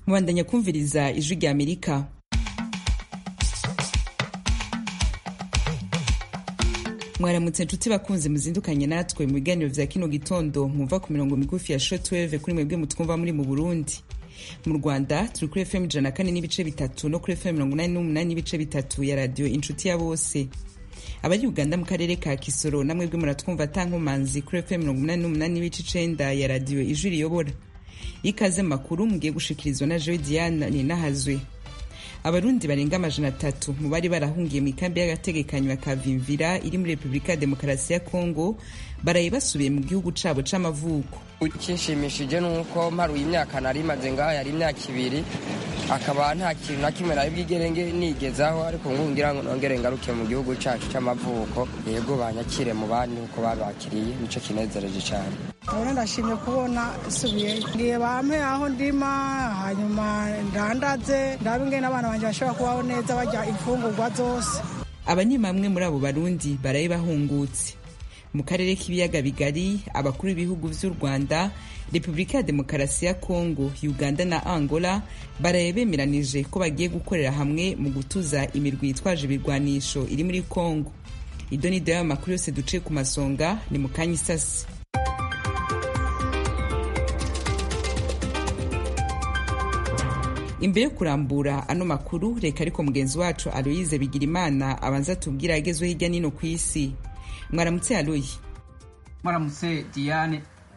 mubandanya kumviriza ijwi rya amerika mwaramutse nshuti bakunze muzindukanye natwe mu biganiro vya kino gitondo mwumva ku mirongo migufi ya shortwave kuri mwebwe mutwumva muri mu burundi mu rwanda turi kuri fm ijana na kane n'ibice bitatu no kuri fm mirongo inani n'umunani n'ibice bitatu ya radiyo inshuti ya bose abari uganda mu karere ka kisoro namwebwe muratwumva atankomanzi kuri fm mirongo umunani n'umunani n'ibice icenda ya radiyo ijwi riyobora ikaze makuru mugiye gushikirizwa na joe diana ninahazwe abarundi barenga amajana atatu mu bari barahungiye mu ikambi y'agategekanyo ya kavimvira iri muri repubulika ya demokarasi ya kongo baraye basubiye mu gihugu cabo c'amavuko ikinshimishije ni uko mparuye imyaka nari maze ngaho yari imyaka ibiri akaba nta kintu na kimwe nari bwigerenge nigezaho ariko ngubu ngira ngo nongere ngaruke mu gihugu cacu c'amavuko yego banyakire mu bandi uko babakiriye nico kinezereje cane Urabona ndashimye kubona isubiyeyo ngiye bampe aho ndima hanyuma ndandaze ndabe ingene abana banje bashobora kubaho neza barya imfungurwa zose aba ni bamwe muri abo barundi baraye bahungutse mu karere k'ibiyaga bigari abakuru b'ibihugu vy'u rwanda repubulika ya demokarasi ya kongo uganda na angola baraye bemeranije ko bagiye gukorera hamwe mu gutuza imirwi yitwaje ibirwanisho iri muri kongo ido ni dayo amakuru yose duciye ku masonga ni mu kanya isasi imbere yo kurambura ano makuru reka ariko mugenzi wacu aloyize bigirimana abanza tubwira agezweho hirya nino ku isi mwaramutse aloyi mwaramutse diane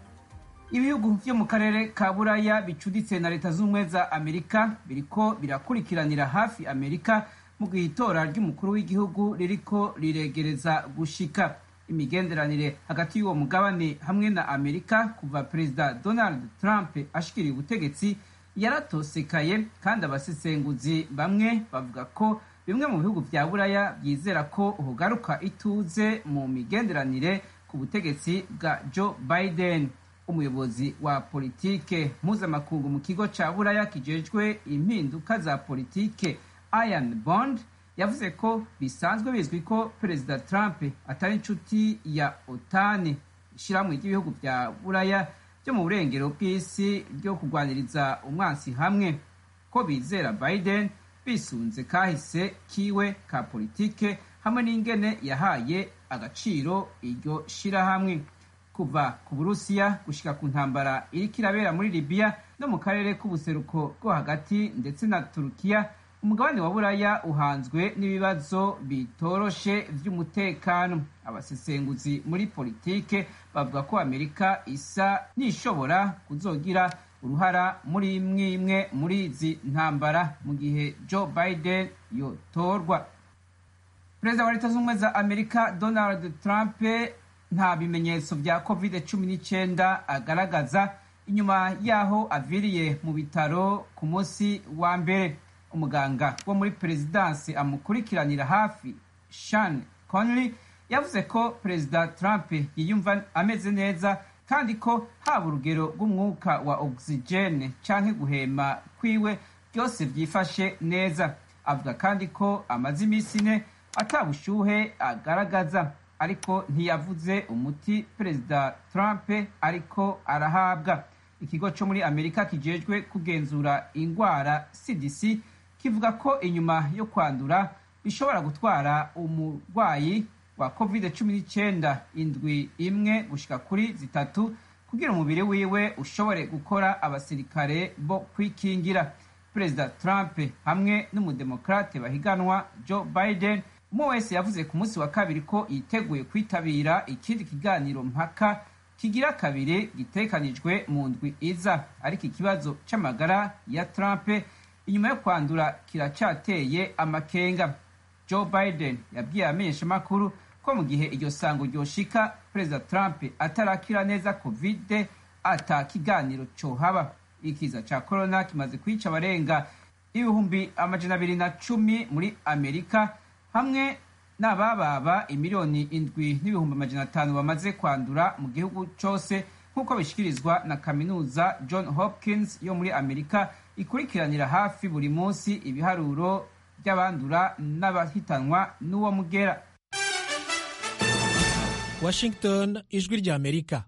ibihugu vyo mu karere ka buraya bicuditse na leta z'ubumwe za amerika biriko birakurikiranira hafi amerika mu gihe itora ry'umukuru w'igihugu ririko riregereza gushika imigenderanire hagati y'uwo mugabane hamwe na amerika kuva perezida donald trump ashikiriye ubutegetsi yaratosekaye kandi abasesenguzi bamwe bavuga ko bimwe mu bihugu vya buraya byizera ko hugaruka ituze mu migenderanire ku butegetsi bwa joe biden umuyobozi wa politike mpuzamakungu mu kigo ca buraya kijejwe impinduka za politike ian bond yavuze ko bisanzwe bizwi ko perezida trump atari inshuti ya otani ishirahamwe ry'ibihugu vya buraya byo mu burengero bw'isi ryo kurwaniriza umwansi hamwe ko bizera biden bisunze kahise kiwe ka politike hamwe n'ingene yahaye agaciro iryo shirahamwe kuva ku burusiya gushika ku ntambara iriko irabera muri libiya no mu karere k'ubuseruko bwo hagati ndetse na turukiya umugabane wa buraya uhanzwe n'ibibazo bitoroshe vy'umutekano abasesenguzi muri politike bavuga ko amerika isa n'ishobora kuzogira uruhara muri imwe imwe muri izi ntambara mu gihe joe biden yotorwa perezida wa leta z'ubumwe za amerika donald trump nta bimenyetso vya covid cumi n'icyenda agaragaza inyuma y'aho aviriye mu bitaro ku munsi wa mbere umuganga wo muri perezidansi amukurikiranira hafi shan conley yavuze ko perezida trump yiyumva ameze neza kandi ko haba urugero rw'umwuka wa ogisijene canke guhema kwiwe byose byifashe neza avuga kandi ko amaze iminsi ine atabushuhe agaragaza ariko ntiyavuze umuti perezida trump ariko arahabwa ikigo cyo muri amerika kijejwe kugenzura ingwara cdc kivuga ko inyuma yo kwandura bishobora gutwara umurwayi wa covid cumi n'icyenda indwi imwe gushika kuri zitatu kugira umubiri wiwe ushobore gukora abasirikare bo kwikingira perezida trump hamwe n'umudemokrate bahiganwa joe biden umwe wese yavuze ku munsi wa kabiri ko yiteguye kwitabira ikindi kiganiro mpaka kigira kabiri gitekanijwe mu ndwi iza ariko ikibazo c'amagara ya trump inyuma yo kwandura kiracyateye amakenga joe biden yabwiye abamenyeshamakuru ko mu gihe iryo sango ryoshika perezida trump atarakira neza covid ata kiganiro cohaba ikiza ca corona kimaze kwica abarenga ibihumbi amajana abiri na cumi muri amerika hamwe n'abababa imiliyoni indwi n'ibihumbi amajana atanu bamaze kwandura mu gihugu cose nk'uko bishikirizwa na kaminuza john hopkins yo muri amerika ikurikiranira hafi buri munsi ibiharuro by'abandura n'abahitanwa n'uwo mugera washington ijwi ry'amerika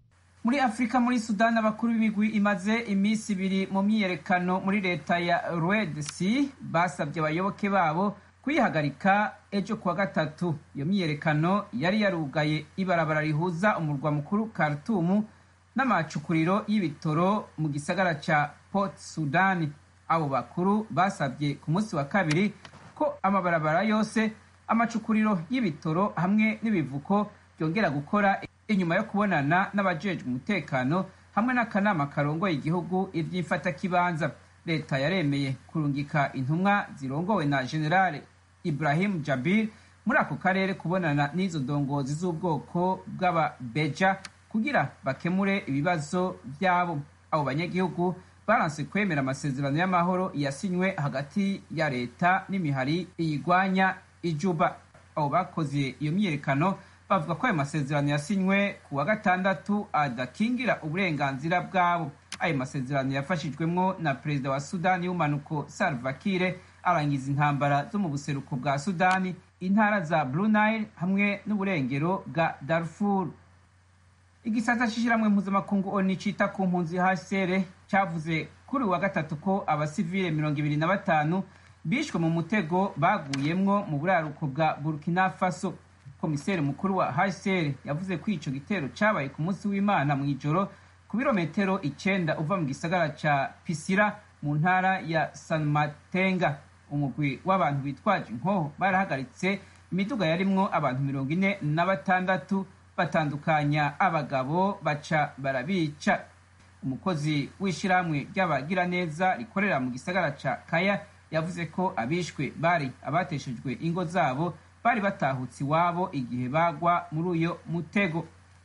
muri afurika muri sudani abakuru b'imigwi imaze iminsi ibiri mu myiyerekano muri leta ya red sea basabye abayoboke babo kuyihagarika ejo kuwa gatatu iyo myiyerekano yari yarugaye ibarabara rihuza umurwa mukuru khartoum n'amacukuriro y'ibitoro mu gisagara ca port sudani abo bakuru basabye ku munsi wa kabiri ko amabarabara yose amacukuriro y'ibitoro hamwe n'ibivuko byongera gukora inyuma yo kubonana n'abajejwe umutekano hamwe n'akanama karongoye igihugu ivy'imfatakibanza leta yaremeye kurungika intumwa zirongowe na generale ibrahim jabir muri ako karere kubonana n'izo ndongozi z'ubwoko bw'ababeja kugira bakemure ibibazo vyabo abo banyagihugu baranse kwemera amasezerano y'amahoro yasinywe hagati ya leta n'imihari iyigwanya ijuba abo bakoze iyo myiyerekano bavuga ko ayo masezerano yasinywe ku wa gatandatu adakingira uburenganzira bwabo ayo masezerano yafashijwemwo na perezida wa sudani y'umanuko salva kiir arangiza intambara zo mu buseruko bwa sudani intara za blue nile hamwe n'uburengero bwa darfur igisata c'ishiramwe mpuzamakungu oni cita ku mpunzi hcr cavuze kuri uwa gatatu ko abasivile mirongo ibiri na batanu bishwe mu mutego baguyemwo mu buraruko bwa burkina faso komiseri mukuru wa hcr yavuze ko ico gitero cabaye ku munsi w'imana mw'ijoro ku birometero icenda uva mu gisagara ca pisira mu ntara ya san matenga umugwi w'abantu bitwaje inkoho barahagaritse imiduga yarimwo abantu mirongo ine na batandatu batandukanya abagabo baca barabica umukozi w'ishirahamwe ry'abagiraneza rikorera mu gisagara ca kaya yavuze ko abishwe bari abateshejwe ingo zabo bari batahutse iwabo igihe bagwa muri uyo mutego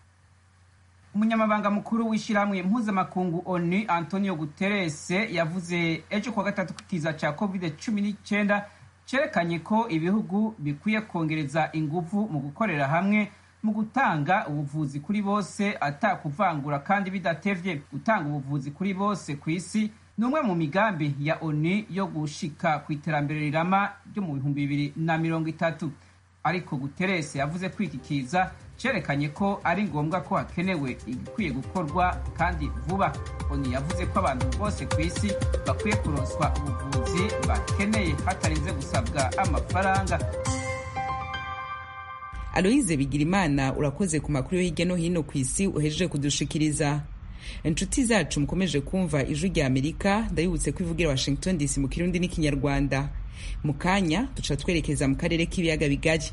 umunyamabanga mukuru w'ishyirahamwe mpuzamakungu onu antonio guterres yavuze ejo kuwa gatatu ko ikiza cya covid cumi n'icyenda cyerekanye ko ibihugu bikwiye kongereza ingufu mu gukorera hamwe mu gutanga ubuvuzi kuri bose atakuvangura kandi bidatevye gutanga ubuvuzi kuri bose ku isi ni umwe mu migambi ya onu yo gushika ku iterambere rirama ryo mu bihumbi bibiri na mirongo itatu ariko guterres yavuze ko iki kiza cerekanye ko ari ngombwa ko hakenewe igikwiye gukorwa kandi vuba oni yavuze ko abantu bose ku isi bakwiye kuronswa ubuvuzi bakeneye hatarinze gusabwa amafaranga aloyize bigirimana urakoze ku makuru yo hirya no hino ku isi uhejeje kudushikiriza inshuti zacu mukomeje kumva ijwi rya amerika ndabibutse ko ivugira washington dc mu kirundi n'ikinyarwanda mu kanya duca twerekeza mu karere k'ibiyaga bigari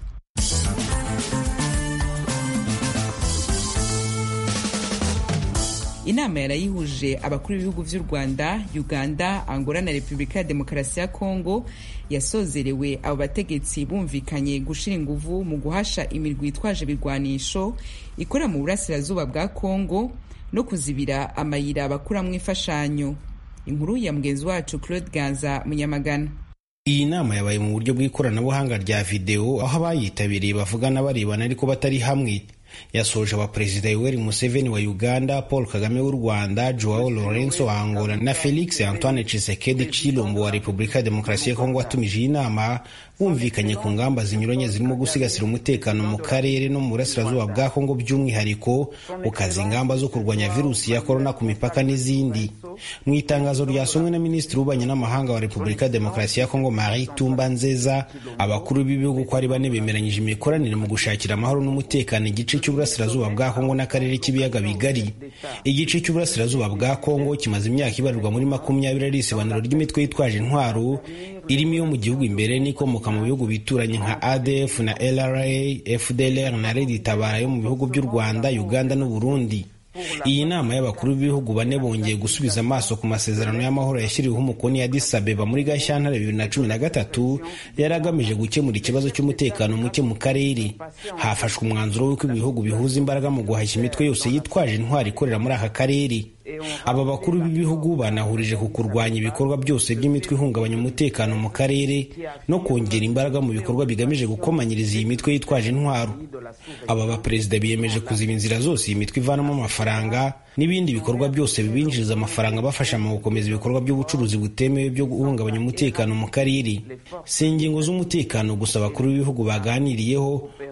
inama yarayihuje abakuru b'ibihugu vy'u rwanda uganda angola na repubulika ya demokarasi ya kongo yasozerewe abo bategetsi bumvikanye gushira inguvu mu guhasha imirwi yitwaje ibigwanisho ikora mu burasirazuba bwa kongo no kuzibira amayira bakuramwo imfashanyo inkuru ya mugenzi wacu claude ganza munyamagana iyi nama yabaye mu buryo bw'ikoranabuhanga rya videwo aho abayitabiriye bavugana barebana ariko batari hamwe yasoje abaperezida yoweri museveni wa uganda paul kagame w'u rwanda joao lorenzo wa angola na felix antoine chisekedi chilombo wa repubulika ya demokarasi ya kongo watumije iyi nama bumvikanye ku ngamba zinyuranye zirimo gusigasira umutekano mu karere no mu burasirazuba bwa kongo by'umwihariko ukaza ingamba zo kurwanya virusi ya korona ku mipaka n'izindi mu itangazo ryasomwe na minisitiri w'ububanyi n'amahanga wa repubulika ya demokarasi ya kongo marie tumba nzeza abakuru b'ibihugu ko ari bane bemeranyije imikoranire mu gushakira amahoro n'umutekano igice cy'uburasirazuba bwa kongo n'akarere k'ibiyaga bigari igice cy'uburasirazuba bwa kongo kimaze imyaka ibarirwa muri makumyabiri ari isibaniro ry'imitwe yitwaje intwaro irimo iyo mu gihugu imbere n'ikomoka mu bihugu bituranye nka adf na lra fdlr na red tabara yo mu bihugu by'u rwanda uganda n'u burundi iyi nama y'abakuru b'ibihugu bane bongeye gusubiza amaso ku masezerano y'amahoro yashyiriweho umukono ya Addis Abeba muri Gashyantare bibiri na cumi na gatatu yari agamije gukemura ikibazo cy'umutekano muke mu karere hafashwe umwanzuro w'uko ibihugu bihuza imbaraga mu guhashya imitwe yose yitwaje intwari ikorera muri aka karere aba bakuru b'ibihugu banahurije ku kurwanya ibikorwa byose by'imitwe ihungabanya umutekano mu karere no kongera imbaraga mu bikorwa bigamije gukomanyiriza iyi mitwe yitwaje intwaro aba baperezida biyemeje kuziba inzira zose iyi mitwe ivanamo amafaranga n'ibindi bikorwa byose bibinjiriza amafaranga bafasha mu gukomeza ibikorwa by'ubucuruzi butemewe byo guhungabanya umutekano mu karere si ingingo z'umutekano gusa abakuru b'ibihugu baganiriyeho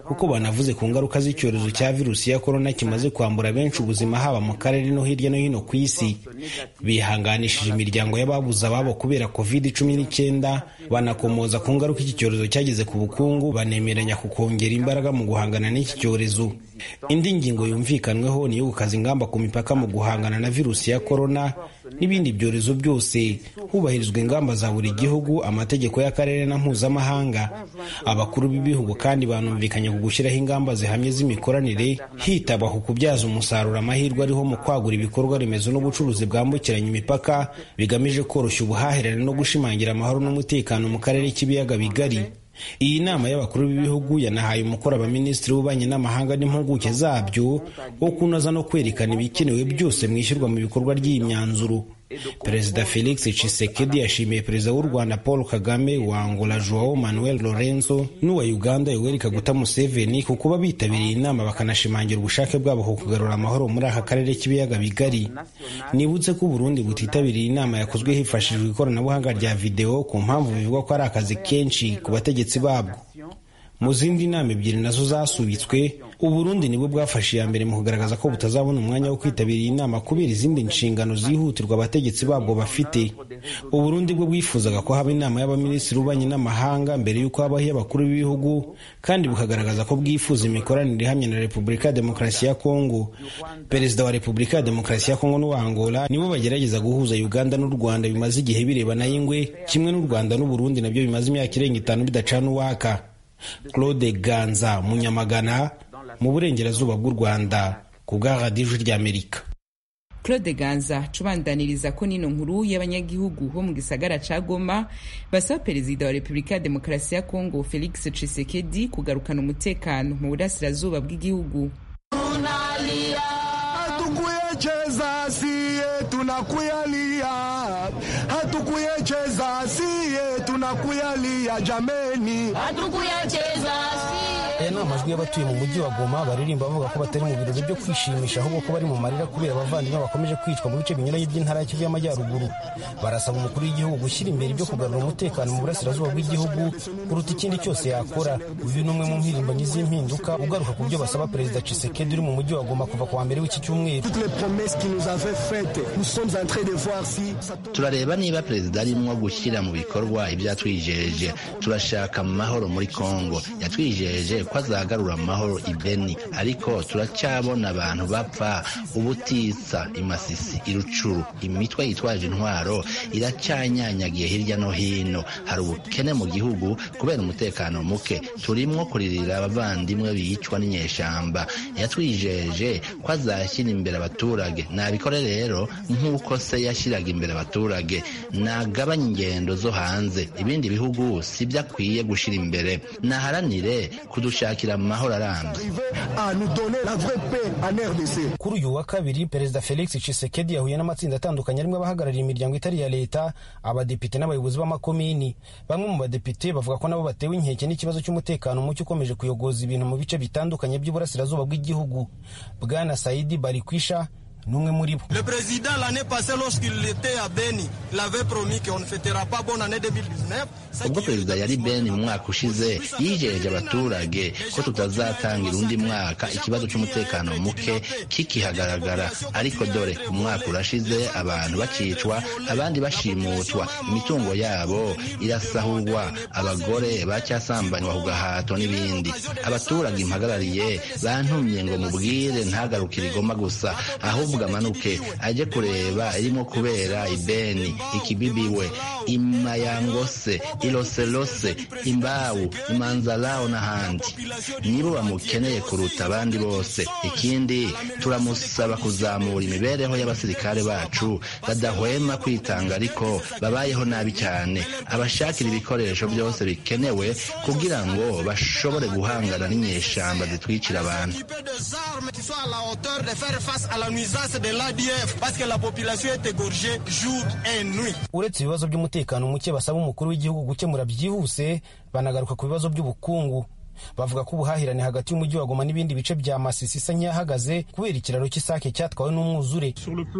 kuko banavuze ku ngaruka z'icyorezo cya virusi ya korona kimaze kwambura benshi ubuzima haba mu karere no hirya no hino ku isi bihanganishije imiryango y'ababuze ababo kubera covid cumi n'icyenda banakomoza ku ngaruka iki cyorezo cyagize ku bukungu banemeranya ku kongera imbaraga mu guhangana n'iki cyorezo indi ngingo yumvikanweho ni iyo gukaza ingamba ku mipaka mu guhangana na virusi ya korona n'ibindi byorezo byose hubahirizwa ingamba za buri gihugu amategeko y'akarere na mpuzamahanga abakuru b'ibihugu kandi banumvikanye ku gushyiraho ingamba zihamye z'imikoranire hitabwa ku kubyaza umusaruro amahirwe ariho mu kwagura ibikorwa remezo n'ubucuruzi bwambukiranya imipaka bigamije koroshya ubuhahirane no gushimangira amahoro n'umutekano mu karere k'ibiyaga bigari iyi nama y'abakuru b'ibihugu yanahaye umukoro abaminisitiri w'ububanyi n'amahanga n'impuguke zabyo wo kunoza no kwerekana ibikenewe byose mu ishyirwa mu bikorwa ry'iyi myanzuro perezida felix tshisekedi yashimiye perezida w'u rwanda paul kagame wa angola joao manuel lorenzo n'uwa uganda yoweri kaguta museveni ku kuba bitabiriye inama bakanashimangira ubushake bwabo ku kugarura amahoro muri aka karere k'ibiyaga bigari nibutse ko uburundi butitabiriye inama yakozwe hifashishijwe ikoranabuhanga rya videwo ku mpamvu bivugwa ko ari akazi kenshi ku bategetsi babwo mu zindi nama ebyiri nazo zasubitswe uburundi nibwo bwafashe iya mbere mu kugaragaza ko butazabona umwanya wo kwitabira iyi nama kubera izindi nshingano zihutirwa abategetsi babwo bafite uburundi bwo bwifuzaga ko haba inama y'abaminisitiri b'ububanyi n'amahanga mbere y'uko habaho iy'abakuru b'ibihugu kandi bukagaragaza ko bwifuza imikoranire ihamye na repubulika ya demokarasi ya kongo perezida wa repubulika ya demokarasi ya kongo n'uwa angola nibo bagerageza guhuza uganda n'u rwanda bimaze igihe birebana y'ingwe kimwe n'u rwanda n'uburundi nabyo bimaze imyaka irenga itanu bidacana uwaka claude ganza munyamagana mu burengerazuba bw'u rwanda ku bwa radiyo ijwi ry'amerika claude ganza cubandaniriza ko nino nkuru y'abanyagihugu bo mu gisagara ca goma basaba perezida wa repubulika ya demokarasi ya kongo felix tshisekedi kugarukana umutekano mu burasirazuba bw'igihugu hatukuyecheza siye tunakuyalia hatukuyecheza siye tunakuyalia jameni hatukuyecheza siye aya ni amajwi y'abatuye mu mujyi wa goma baririmba bavuga ko batari mu birori byo kwishimisha ahubwo ko bari mu marira kubera abavandimwe bakomeje kwicwa mu bice binyuranye by'intara ya kivu y'amajyaruguru barasaba umukuru w'igihugu gushyira imbere ibyo kugarura umutekano mu burasirazuba bw'igihugu kuruta ikindi cyose yakora uyu ni umwe mu mpirimbanyi z'impinduka ugaruka ku byo basaba perezida cisekedi uri mu mujyi wa goma kuva ku wa mbere w'iki cyumweru turareba niba perezida arimo gushyira mu bikorwa ibyo yatwijeje turashaka amahoro muri kongo yatwijeje ko azagarura amahoro i beni ariko turacyabona abantu bapfa ubutitsa imasisi irucuru imitwe yitwaje intwaro iracyanyanyagiye hirya no hino hari ubukene mu gihugu kubera umutekano muke turimo kuririra abavandimwe bicwa n'inyeshyamba yatwijeje ko azashyira imbere abaturage nabikore rero nk'uko se yashyiraga imbere abaturage nagabanya ingendo zo hanze ibindi bihugu si byo akwiye gushyira imbere naharanire kudushakira amahoro arambye kuri uyu wa kabiri perezida felix tshisekedi yahuye n'amatsinda atandukanye arimo abahagarariye imiryango itari iya leta abadepite n'abayobozi b'amakomini bamwe mu badepite bavuga ko nabo batewe inkeke n'ikibazo cy'umutekano muke ukomeje kuyogoza ibintu mu bice bitandukanye by'uburasirazuba bw'igihugu bwana saidi barikwisha n'umwe muri bo Le président l'année passée lorsqu'il était à Beni, il avait promis qu'on ne fêtera pas bonne année 2019. ubwo perezida yari beni mu mwaka ushize yijeje abaturage ko tutazatangira undi mwaka ikibazo cy'umutekano muke kikihagaragara ariko dore umwaka urashize abantu bakicwa abandi bashimutwa imitungo yabo irasahurwa abagore bacyasambanywa ku gahato n'ibindi abaturage impagarariye bantumye ngo mubwire ntagarukire igoma gusa ahubwo amanuke ajye kureba irimo kubera ibeni ikibibiwe imayangose iloselose imbawu imanzalao n'ahandi nibo bamukeneye kuruta abandi bose ikindi turamusaba kuzamura imibereho y'abasirikare bacu badahwema kwitanga ariko babayeho nabi cyane abashakira ibikoresho byose bikenewe kugira ngo bashobore guhangana n'inyeshyamba zitwicira abantu uretse ibibazo by'umutekano muke basaba umukuru w'igihugu gukemura byihuse banagaruka ku bibazo by'ubukungu bavuga ko ubuhahirane hagati y'umujyi wa goma n'ibindi bice bya masisi isa nk'iyahagaze kubera ikiraro cy'isake cyatwawe n'umwuzure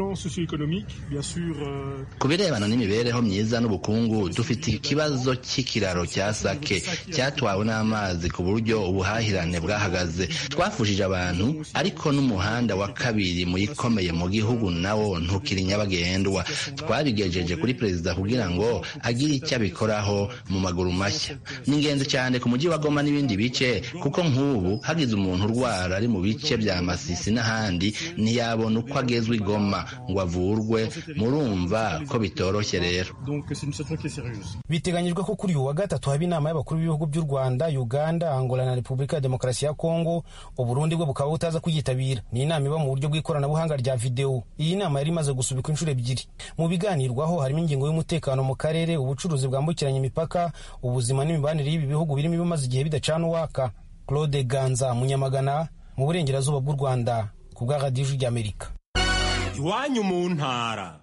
ku birebana n'imibereho myiza n'ubukungu dufite ikibazo cy'ikiraro cya sake cyatwawe n'amazi ku buryo ubuhahirane bwahagaze twafushije abantu ariko n'umuhanda wa kabiri mu ikomeye mu gihugu nawo ntukiri nyabagendwa twabigejeje kuri perezida kugira ngo agire icyo abikoraho mu maguru mashya ni ingenzi cyane ku mujyi wa goma n'ibindi bice kuko nk'ubu hagize umuntu urwara ari mu bice bya masisi n'ahandi ntiyabona uko agezwa i goma ngo avurwe murumva ko bitoroshye rero biteganyijwe ko kuri uyu wa gatatu haba inama y'abakuru b'ibihugu by'u rwanda uganda angola na repubulika ya demokarasi ya kongo uburundi bwo bukaba butaza kuyitabira ni inama iba mu buryo bw'ikoranabuhanga rya videwo iyi nama yari imaze gusubikwa inshuro ebyiri mu biganirwaho harimo ingingo y'umutekano mu karere ubucuruzi bwambukiranya imipaka ubuzima n'imibanire y'ibi bihugu birimo ibimaze igihe bidacana uwaka claude ganza munyamagana mu burengerazuba bw'u rwanda ku bwa radiyo ijwi ry'amerika iwanyu mu ntara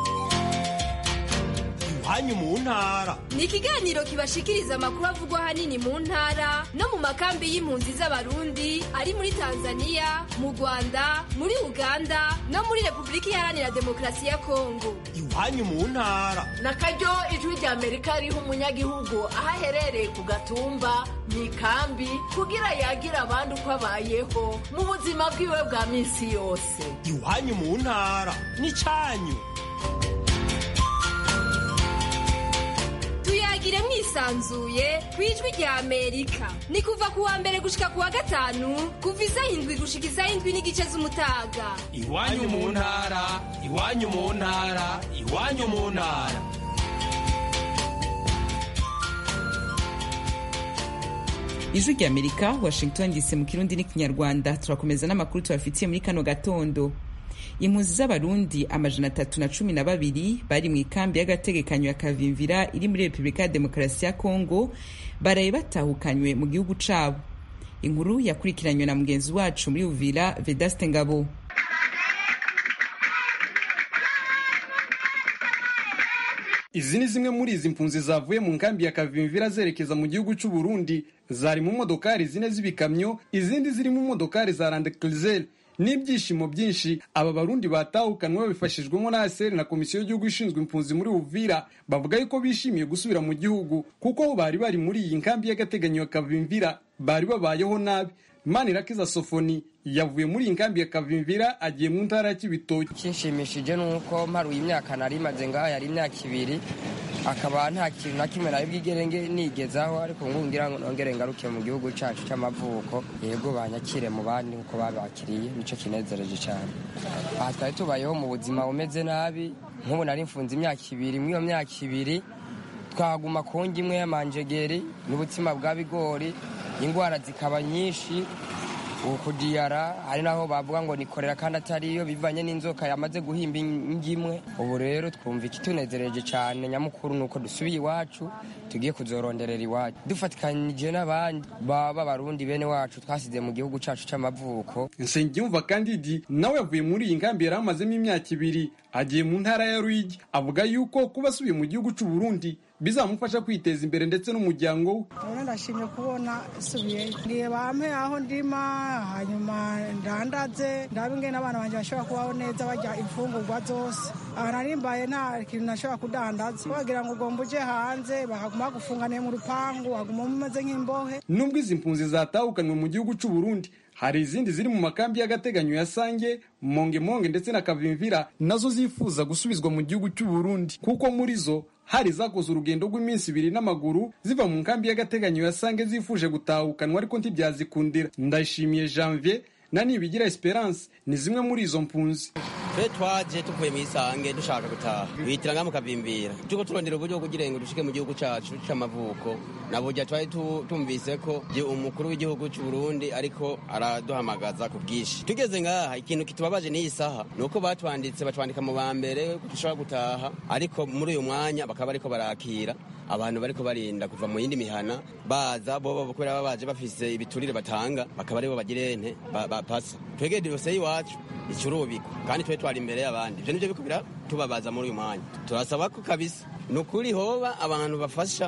iwanyu mu ntara ni ikiganiro kibashikiriza amakuru avugwa ahanini mu ntara no mu makambi y'impunzi z'abarundi ari muri tanzania mu rwanda muri uganda no muri repubulika iharanira demokarasi ya kongo iwanyu mu ntara na karyo ijwi rya amerika riha umunyagihugu aho aherereye ku gatumba mu ikambi kugira yagira abandi uko abayeho mu buzima bwiwe bwa minsi yose iwanyu mu ntara ni cyanyu tuyagire mwisanzuye ku ijwi rya amerika ni kuva ku wa mbere gushika ku wa gatanu kuva isaha indwi gushika isaha indwi n'igice z'umutaga iwanyu mu ntara iwanyu mu ntara iwanyu mu ntara ijwi rya amerika washington dc mu kirundi n'ikinyarwanda turakomeza n'amakuru tubafitiye muri kano gatondo impunzi z'abarundi amajana atatu na cumi na babiri bari mu ikambi y'agategekanyo ya kavimvira iri muri repubulika ya demokarasi ya kongo baraye batahukanywe mu gihugu cabo inkuru yakurikiranywe na mugenzi wacu muri uvira vedaste ngabo izi ni zimwe muri izi mpunzi zavuye mu nkambi ya kavimvira zerekeza mu gihugu cy'u Burundi zari mu modokari zine z'ibikamyo izindi ziri mu modokari za randekrizeli n'ibyishimo byinshi aba barundi batahukanwe babifashijwemo na ASR na komisiyo y'igihugu ishinzwe impunzi muri Uvira bavuga yuko bishimiye gusubira mu gihugu kuko bari bari muri iyi nkambi y'agateganyo ya Kavimvira bari babayeho nabi Manirakiza Sofoni yavuye muri iyi nkambi ya Kavimvira agiye mu ntara ya Kibitoki kinshimishije nuko mparuye imyaka nari imaze ngaho yari imyaka ibiri akaba nta kintu na kimwe nari bwigerenge nigezaho ariko ngo ngira ngo nongere ngaruke mu gihugu cyacu cy'amavuko yego banyakire mu bandi nkuko babakiriye nicyo kinezereje cyane aha twari tubayeho mu buzima bumeze nabi nk'ubu nari mfunze imyaka ibiri muri iyo myaka ibiri twaguma ku imwe y'amanjegeri n'ubutsima bwa bigori indwara zikaba nyinshi ukudiyara hari naho bavuga ngo nikorera kandi atariyo bivanye n'inzoka yamaze guhimba ingimwe ubu rero twumva ikitunezereje cyane nyamukuru ni uko dusubiye iwacu tugiye kuzoronderera iwacu dufatikanyije n'abandi baba barundi bene wacu twasize mu gihugu cyacu cy'amavuko nsengiyumva kandidi nawe yavuye muri iyi nkambi yari amazemo imyaka ibiri agiye mu ntara ya ruyigi avuga yuko kuba asubiye mu gihugu cy'u Burundi bizamufasha kwiteza imbere ndetse n'umuryango we urabona ndashimye kubona isubiyeyo ngiye bampe aho ndima hanyuma ndandaze ndabe ingene abana banjye bashobora kubaho neza barya imfungurwa zose aha narimbaye nta kintu nashobora kudandaza bagira ngo ugomba uje hanze bakaguma bagufunganiye mu rupangu waguma umeze nk'imbohe nubwo izi mpunzi zatahukanwe mu gihugu cy'u Burundi hari izindi ziri mu makambi y'agateganyo ya Sange Mongemonge ndetse na Kavimvira nazo zifuza gusubizwa mu gihugu cy'u Burundi kuko muri zo hari zakoze urugendo rw'iminsi ibiri n'amaguru ziva mu nkambi y'agateganyo ya Sange zifuje gutahukanwa ariko ntibyazikundira ndayishimiye Janvier na nibigira Esperance ni zimwe muri izo mpunzi twe twaje tuvuye mu isange dushaka gutaha bihitiranga mukavimbira tuko turondera uburyo kugira ngo dushike mu gihugu cacu c'amavuko na burya twari tumvise ko umukuru w'igihugu c'u Burundi ariko araduhamagaza ku bwinshi tugeze ngaha ikintu kitubabaje n'iyi saha ni uko batwanditse batwandika mu ba mbere dushobora gutaha ariko muri uyu mwanya bakaba bariko barakira abantu bariko barinda kuva mu yindi mihana baza bobo kubera baba baje bafise ibiturire batanga bakaba aribo bagire ente bapasa twegeye dosiye y'iwacu icurubikwa kandi twe twari imbere y'abandi ivyo nivyo bikubira tubabaza muri uyu mwanya turasaba ko kabisa ni ukuri hoba abantu bafasha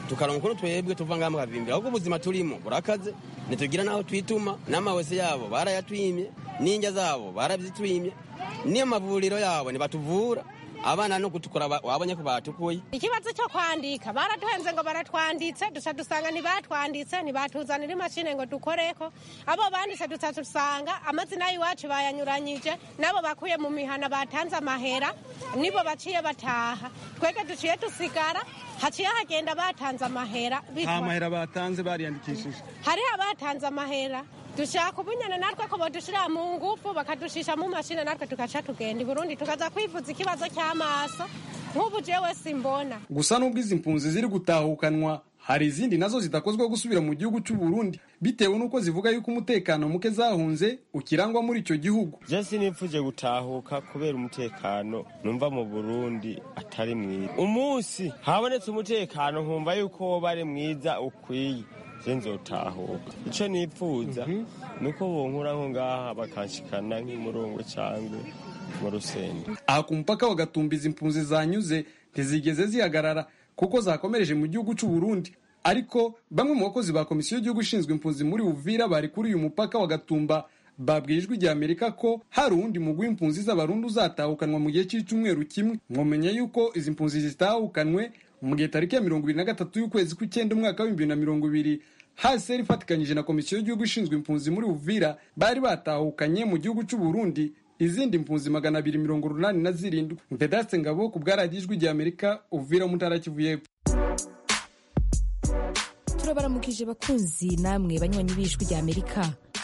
tukaronka ukuntu twebwe tuva ngaha mukavimbira ahubwo ubuzima turimo burakaze ntitugira n'aho twituma n'amawese yabo barayatwimye n'injya zabo barabyitwimye n'amavuriro yabo ntibatuvura abana no gutukura wabonye ko batukuye ikibazo cyo kwandika baratuhenze ngo baratwanditse dusa dusanga ntibatwanditse ntibatuzanira imashini ngo dukoreko abo banditse dusa dusanga amazina y'iwacu bayanyuranyije nabo bakuye mu mihana batanze amahera nibo baciye bataha twebwe duciye dusigara haciye hagenda batanze amahera nta mahera batanze bariyandikishije hariho abatanze amahera dushaka ubunyana natwe ko badushira mu ngufu bakadushisha mu mashini natwe tugaca tugenda i burundi tukaza kwivuza ikibazo cy'amaso nk'ubu jewe simbona gusa n'ubwo izi mpunzi ziri gutahukanwa hari izindi nazo zidakozwa gusubira mu gihugu cy'u Burundi bitewe n'uko zivuga yuko umutekano muke zahunze ukirangwa muri icyo gihugu je sinipfuje gutahuka kubera umutekano numva mu Burundi atari mwiza umunsi habonetse umutekano nkumva yuko woba ari mwiza ukwiye nzotahuka icyo nipfuza ni uko bonkura nko ngaha bakanshikana nk'imurungu cyangwa mu rusenge aha ku mupaka wa gatumba izi mpunzi zanyuze ntizigeze zihagarara kuko zakomereje mu gihugu cy'u Burundi ariko bamwe mu bakozi ba komisiyo y'igihugu ishinzwe impunzi muri Uvira bari kuri uyu mupaka wa gatumba babwiye ijwi rya amerika ko hari uwundi mugwi w'impunzi z'abarundi uzatahukanwa mu gihe cy'icyumweru kimwe mwomenya yuko izi mpunzi zitahukanwe mu gihe tariki ya mirongo ibiri na gatatu y'ukwezi kw'icyenda umwaka w'ibihumbi bibiri na mirongo ibiri haseri ifatikanyije na komisiyo y'igihugu ishinzwe impunzi muri uvira bari batahukanye mu gihugu cy'u Burundi izindi mpunzi magana abiri mirongo urunani na zirindwi vedaste ngabo ku bwaradiyo ijwi rya amerika uvira mu ntara kivu y'epfo turabaramukije bakunzi namwe banywanyi b'ijwi rya amerika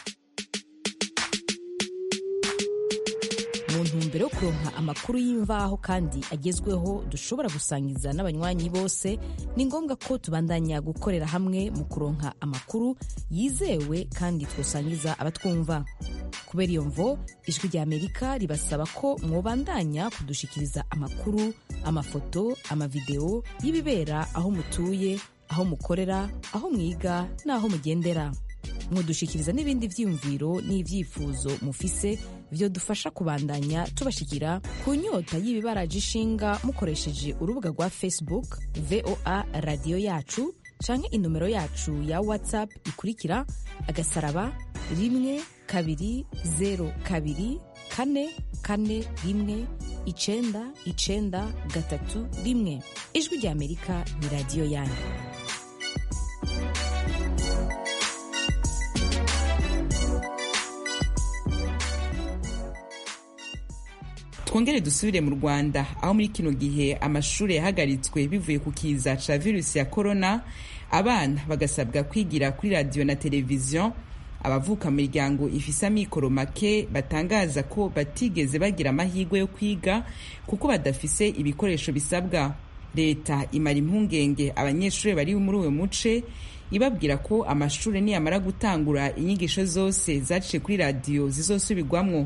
mu ntumbero yo kuronka amakuru y'imvaho kandi agezweho dushobora gusangiza n'abanywanyi bose ni ngombwa ko tubandanya gukorera hamwe mu kuronka amakuru yizewe kandi twosangiza abatwumva kubera iyo mvo ijwi rya amerika ribasaba ko mwobandanya kudushikiriza amakuru amafoto amavideo y'ibibera aho mutuye aho mukorera aho mwiga n'aho mugendera mudushikiriza n'ibindi vyiyumviro n'ivyifuzo mufise vyo dufasha kubandanya tubashikira ku nyota y'ibibaraje ishinga mukoresheje urubuga rwa facebook voa radiyo yacu canke inomero yacu ya whatsapp ikurikira agasaraba rimwe kabiri zero kabiri kane kane rimwe icenda icenda gatatu rimwe ijwi rya amerika ni radiyo yanyu twongere dusubire mu rwanda aho muri kino gihe amashuri yahagaritswe bivuye ku kiza ca virusi ya korona abana bagasabwa kwigira kuri radiyo na televiziyo abavuka mu miryango ifise amikoro make batangaza ko batigeze bagira amahirwe yo kwiga kuko badafise ibikoresho bisabwa leta imara impungenge abanyeshuri bari muri uwo muce ibabwira ko amashuri niyamara gutangura inyigisho zose zaciye kuri radiyo zizosubirwamwo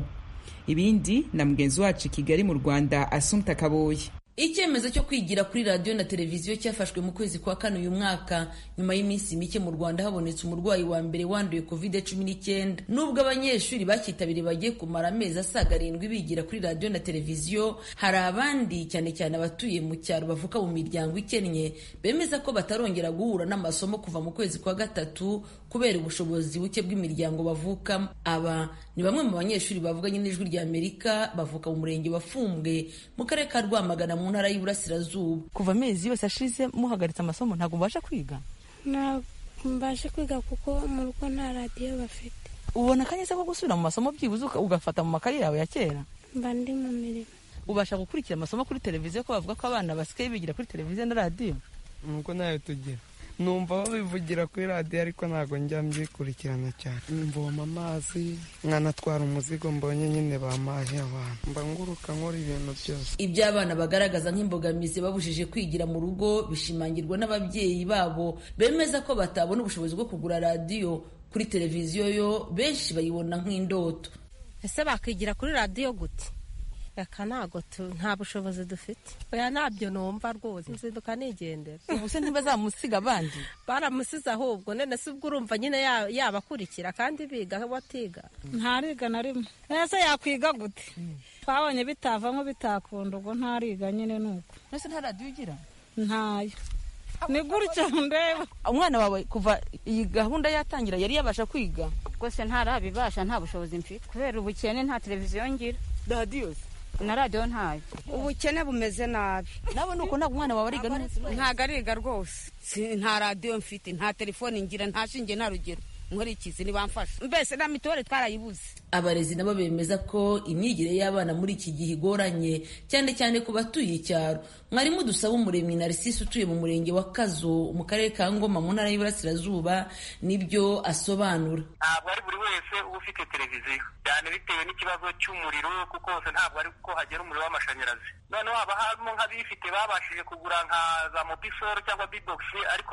ibindi na mugenzi wacu i kigali mu rwanda asumta kaboye icyemezo cyo kwigira kuri radiyo na televiziyo cyafashwe mu kwezi kwa kane uyu mwaka nyuma y'iminsi mike mu rwanda habonetse umurwayi wa mbere wanduye covid cumi n'icyenda nubwo abanyeshuri bacyitabiriye bagiye kumara amezi asaga arindwi bigira kuri radiyo na televiziyo hari abandi cyane cyane abatuye mu cyaro bavuka mu miryango ikennye bemeza ko batarongera guhura n'amasomo kuva mu kwezi kwa gatatu kubera ubushobozi buke bw'imiryango bavukamo aba ni bamwe mu banyeshuri bavuganye n'ijwi rya amerika bavuka mu murenge wa fumbwe mu karere ka rwamagana mu ntara y'iburasirazuba kuva amezi yose ashize muhagaritse amasomo ntabwo mubasha kwiga ntabwo mbasha kwiga kuko mu rugo nta radiyo bafite ubona akanya se ko gusubira mu masomo byibuze ugafata mu makayi yawe ya kera mba ndi mu mirimo ubasha gukurikira amasomo kuri televiziyo ko bavuga ko abana basigaye bigira kuri televiziyo na radiyo nuko nayo tugira numva babivugira kuri radiyo ariko ntabwo njya mbyikurikirana cyane mvoma amazi nkanatwara umuzigo mbonye nyine bamaye abantu mba nguruka nkora ibintu byose ibyo abana bagaragaza nk'imbogamizi babujije kwigira mu rugo bishimangirwa n'ababyeyi babo bemeza ko batabona ubushobozi bwo kugura radiyo kuri televiziyo yo benshi bayibona nk'indoto ese bakwigira kuri radiyo gute reka ntabwo nta bushobozi dufite oya ntabyo numva rwose nzinduka nigendera ubu se ntibazamusiga abandi baramusize ahubwo none se ubwo urumva nyine yabakurikira kandi biga batiga ntariga na rimwe ese yakwiga gute twabonye bitavamo bitakunda ubwo ntariga nyine nuko ese nta radiyo ugira ntayo ni gutya ndeba umwana wawe kuva iyi gahunda yatangira yari yabasha kwiga rwose ntarabibasha nta bushobozi mfite kubera ubukene nta televiziyo ngira radiyo na radiyo ntayo ubukene bumeze nabi nawe ni uko ntabwo umwana wawe ariga ntabwo ariga rwose nta radiyo mfite nta telefone ngira nta shinge nta rugero nkurikizi ntibamfasha mbese na mituweli twarayibuze abarezi nabo bemeza ko imyigire y'abana muri iki gihe igoranye cyane cyane ku batuye icyaro mwarimu dusaba umuremyi narisisi utuye mu murenge wa kazo mu karere ka ngoma mu ntara y'iburasirazuba nibyo asobanura ntabwo ari buri wese uba ufite televiziyo cyane bitewe n'ikibazo cy'umuriro kuko hose ntabwo ari ko hagera umuriro w'amashanyarazi noneho haba harimo nk'abifite babashije kugura nka za mobisoro cyangwa bibogisi ariko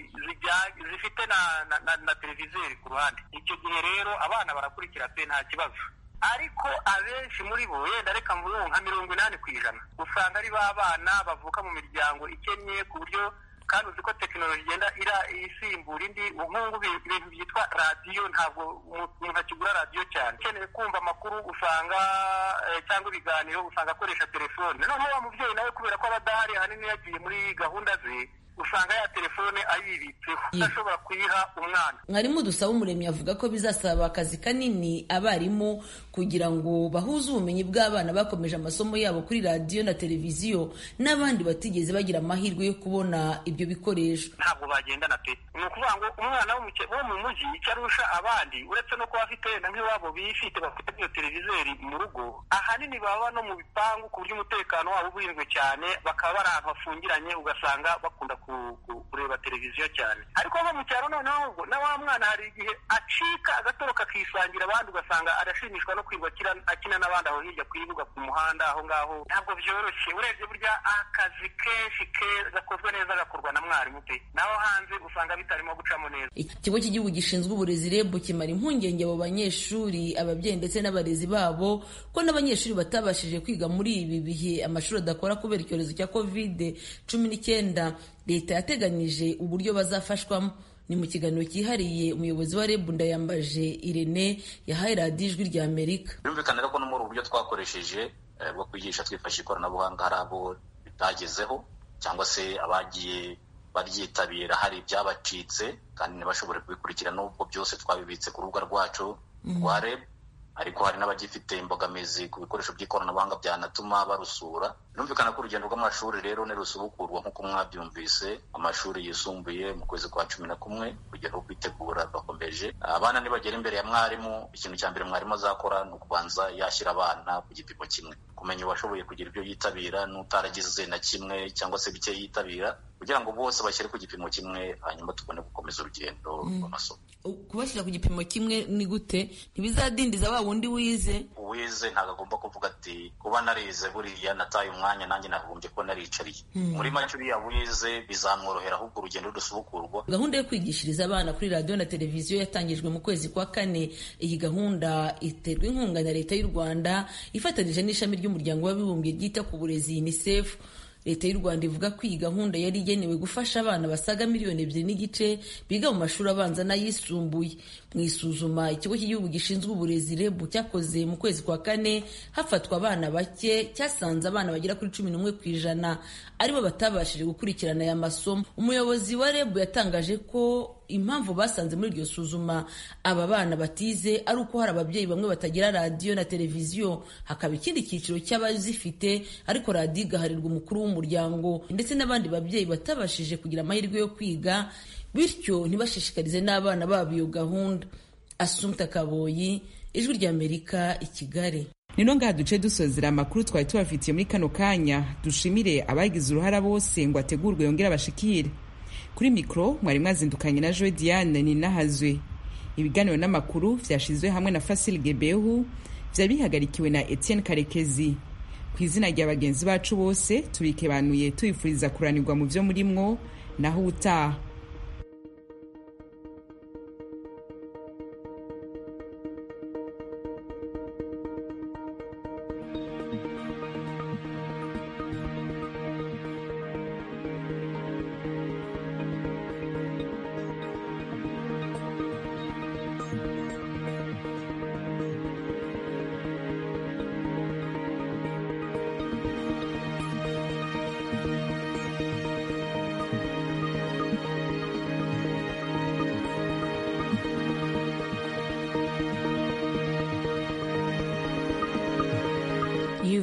zifite na televizeri ku ruhande icyo gihe rero abana barakurikira pe nta kibazo ariko abenshi muri bo wenda reka mvuge nka mirongo inani ku ijana usanga ari ba bana bavuka mu miryango ikennye ku buryo kandi uzi ko tekinoloji igenda isimbura indi nk'ubu ibintu byitwa radiyo ntabwo umuntu akigura radiyo cyane ukeneye kumva amakuru usanga cyangwa ibiganiro usanga akoresha telefone noneho wa mubyeyi nawe kubera ko aba adahari ahanini yagiye muri gahunda ze usanga ya telefone ayibitseho udashobora kuyiha umwana mwarimu dusaba umuremyi avuga ko bizasaba akazi kanini abarimu kugira ngo bahuze ubumenyi bw'abana bakomeje amasomo yabo kuri radiyo na televiziyo n'abandi batigeze bagira amahirwe yo kubona ibyo bikoresho ntabwo bagendana pe ni ukuvuga ngo umwana wo mu mujyi icyo arusha abandi uretse no kuba afite wenda nk'iwabo bifite bafite iyo televizeri mu rugo ahanini baba no mu bipangu ku buryo umutekano wabo uburinzwe cyane bakaba bari ahantu hafungiranye ugasanga bakunda kureba televiziyo cyane ariko nko mu cyaro noneho na wa mwana hari igihe acika agatoroka akisangira abandi ugasanga arashimishwa no kwirirwa akina n'abandi aho hirya ku ibuga ku muhanda aho ngaho ntabwo byoroshye urebye burya akazi kenshi gakozwe neza gakorwa na mwarimu pe naho hanze usanga bitarimo gucamo neza ikigo cy'igihugu gishinzwe uburezi reb kimara impungenge abo banyeshuri ababyeyi ndetse n'abarezi babo ko n'abanyeshuri batabashije kwiga muri ibi bihe amashuri adakora kubera icyorezo cya kovide cumi n'icyenda leta yateganyije uburyo bazafashwamo ni mu kiganiro cyihariye umuyobozi wa reb ndayambaje irene yahaye radiyo ijwi rya amerika birumvikana ko no muri ubu buryo twakoresheje bwo kwigisha twifashisha ikoranabuhanga hari abo bitagezeho cyangwa se abagiye baryitabira hari ibyabacitse kandi ntibashobore kubikurikira n'ubwo byose twabibitse ku rubuga rwacu rwa reb ariko hari n'abagifite imbogamizi ku bikoresho by'ikoranabuhanga byanatuma barusura birumvikana ko urugendo rw'amashuri rero nirusubukurwa nk'uko mwabyumvise amashuri yisumbuye mu kwezi kwa cumi na kumwe urugendo rwo kwitegura rurakomeje abana nibagera imbere ya mwarimu ikintu cya mbere mwarimu azakora ni ukubanza yashyira abana ku gipimo kimwe kumenya uwashoboye kugira ibyo yitabira n'utaragize na kimwe cyangwa se bike yitabira kugira ngo bose bashyire ku gipimo kimwe hanyuma tubone gukomeza urugendo rw'amasomo kubashyira ku gipimo kimwe ni gute ntibizadindiza wa wundi wize uwize ntabwo agomba kuvuga ati kuba narize buriya nataye umwanya nanjye nagombye kuba naricariye muri make uriya wize bizamworohera ahubwo urugendo rusubukurwa gahunda yo kwigishiriza abana kuri radiyo na televiziyo yatangijwe mu kwezi kwa kane iyi gahunda iterwa inkunga na leta y'u rwanda ifatanyije n'ishami ry'umuryango w'abibumbye ryita ku burezi unicef leta y'u rwanda ivuga ko iyi gahunda yari igenewe gufasha abana basaga miliyoni ebyiri n'igice biga mu mashuri abanza n'ayisumbuye mu isuzuma ikigo cy'igihugu gishinzwe uburezi rebu cyakoze mu kwezi kwa kane hafatwa abana bake cyasanze abana bagera kuri cumi n'umwe ku ijana aribo batabashije gukurikirana aya masomo umuyobozi wa rebu yatangaje ko impamvu basanze muri iryo suzuma aba bana batize ari uko hari ababyeyi bamwe batagira radiyo na televiziyo hakaba ikindi cyiciro cy'abazifite ariko radiyo igaharirwa umukuru w'umuryango ndetse n'abandi babyeyi batabashije kugira amahirwe yo kwiga bityo ntibashishikarize n'abana babo iyo gahunda asumta kaboyi ijwi ry'amerika i kigali nino ngaha duce dusozera amakuru twari tubafitiye muri kano kanya dushimire abagize uruhara bose ngo ategurwe yongere abashikire kuri mikoro mwari mwazindukanye na joe diane ninahazwe ibiganiro n'amakuru vyashizwe hamwe na fasil gebehu vyari bihagarikiwe na etienne karekezi ku izina rya bagenzi bacu bose tubikebanuye tubifuriza kuranirwa mu vyo murimwo naho utaha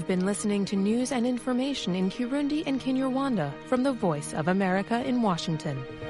You've been listening to news and information in Kirundi and Kinyarwanda from the Voice of America in Washington.